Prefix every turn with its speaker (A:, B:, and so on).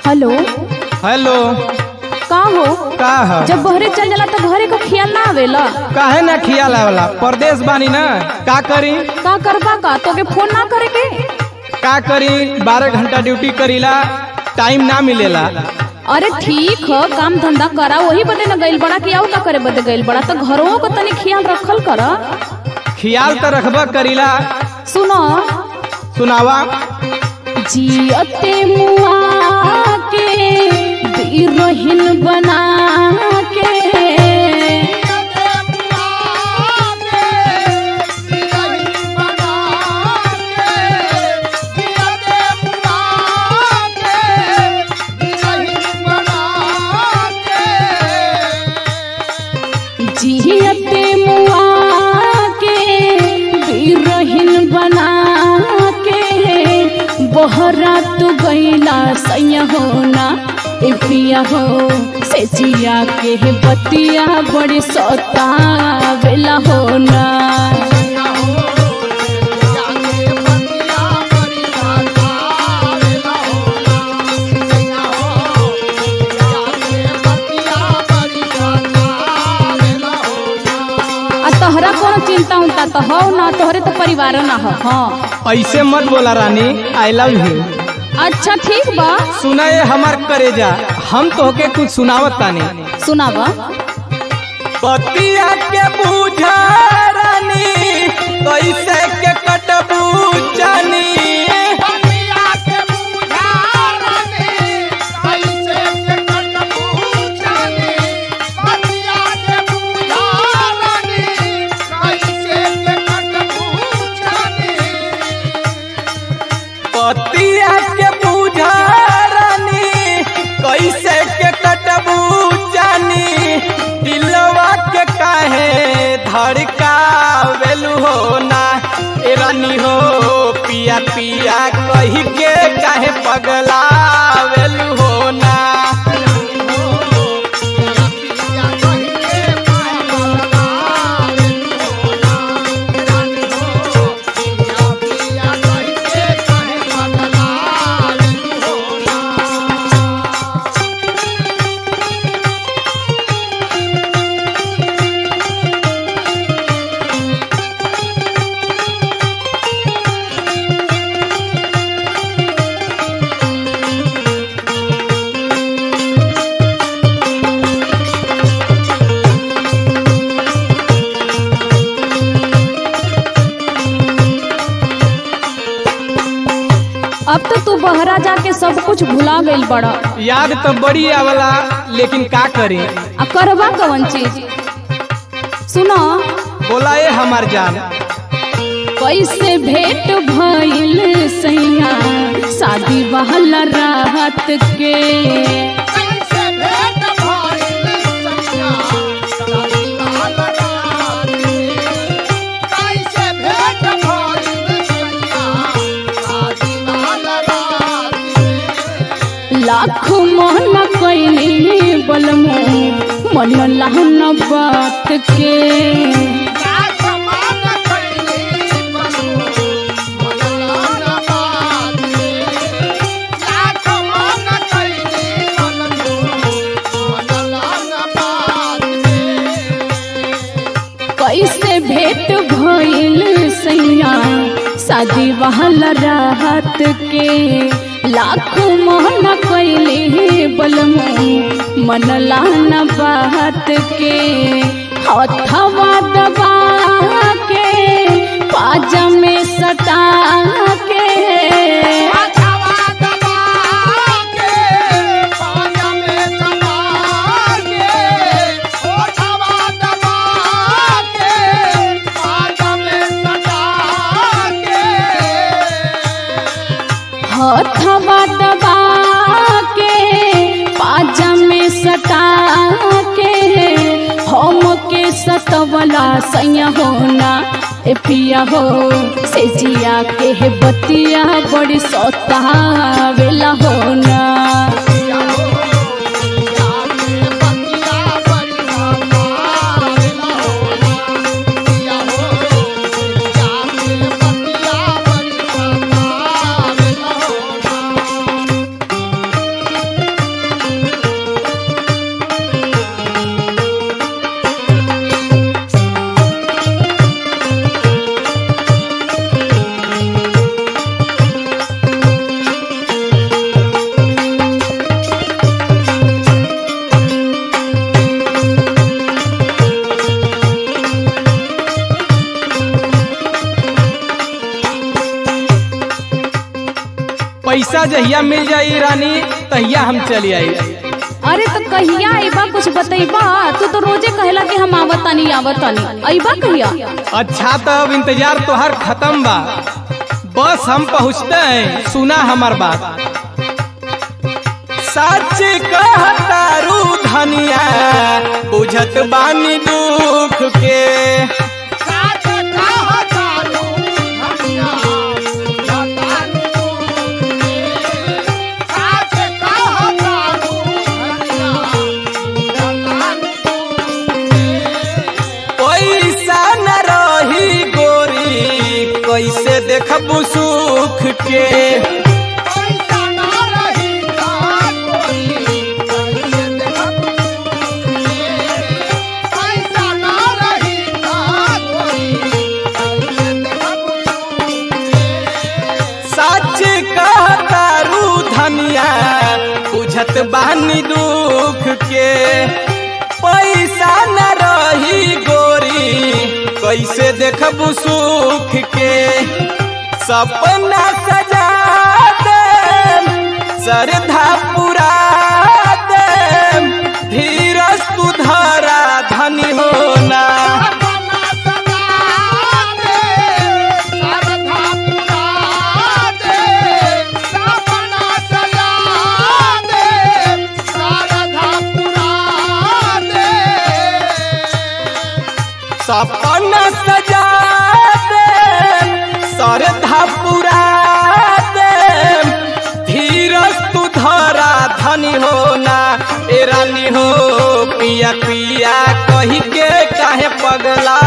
A: Hello
B: hello
A: का हो
B: का है
A: जब बहरे चल जाला तो घरे को ख्याल ना आवेला
B: काहे ना खियाल आवेला परदेश बानी ना का करी
A: का करबा का तोके फोन ना करे के
B: का करी बारह घंटा ड्यूटी करीला टाइम ना मिलेला
A: अरे ठीक ह काम धंधा करा वही बदे न गइल बड़ा कि और का करे बदे गइल बड़ा तो घरों को तनी ख्याल रखल कर
B: खियाल तो रखबा करीला
A: सुनो
B: सुनावा
A: जियते मुआ के बिरहिन बना के जियते मुआ के बिरहिन बना के बहरा तू गईला सैया होना ए पिया हो से जिया के बतिया बड़ी सता वेला होना आ तोहरा कोनो चिंता उनता तो हो ना तोहरे तो परिवार ना हो हाँ
B: ऐसे मत बोला रानी आई लव यू
A: अच्छा ठीक बा
B: सुना ये हमार करेजा हम तोहके कुछ सुनावत तानी
A: सुनावा
B: पतिया के बूझा रानी कैसे के कटबू जानी पतिया के बूझा रानी कैसे के कटबू जानी दिलवा के काहे धड़का वेलू हो ना ए रानी हो पिया पिया कही के काहे पगला वेलू हो ना
A: अब तो तू बहरा जाके सब कुछ भुला गइल बड़ा
B: याद तो बड़ी आवला लेकिन का करी
A: आ करबा कवन चीज सुनो
B: बोला ये हमार जान
A: कैसे भेंट भइल सैया शादी वाला रात के लाख मन कैली बलमो मन लहन बात के कैसे भेंट भइल सैया शादी वाला रात के लाख मोहन कैली बलमो मन लान बात के हथवा दबा के पाजा में सटा के हथवा दबा के पाजा में सटा के हम के सतवला सैया होना ए पिया हो से जिया के हे बतिया बड़ी सता वेला होना
C: Yeah.
B: जहिया मिल जाई रानी तहिया हम चली आई
A: अरे तो कहिया अइबा कुछ बतैबा तू तो रोजे कहला कि हम आवतानी आवतानी अइबा कहिया
B: अच्छा तो अब इंतजार तोहार खत्म बा बस हम पहुँचते हैं सुना हमार बात सच कहतारू धनिया बुझत बानी दुख के पैसा न रही गोरी कैसे देखबू सुख के सच कहतारू धनिया बुझत बानी दुख के पैसा न रही गोरी कैसे देखबू सुख के सपना सजा दे श्रद्धा पुरा दे धीरज तू धरा धनी होना सपना सजा दे श्रद्धा पुरा दे धीरज तू धरा धनी होना ए रानी हो पिया पिया कही के काहे पगला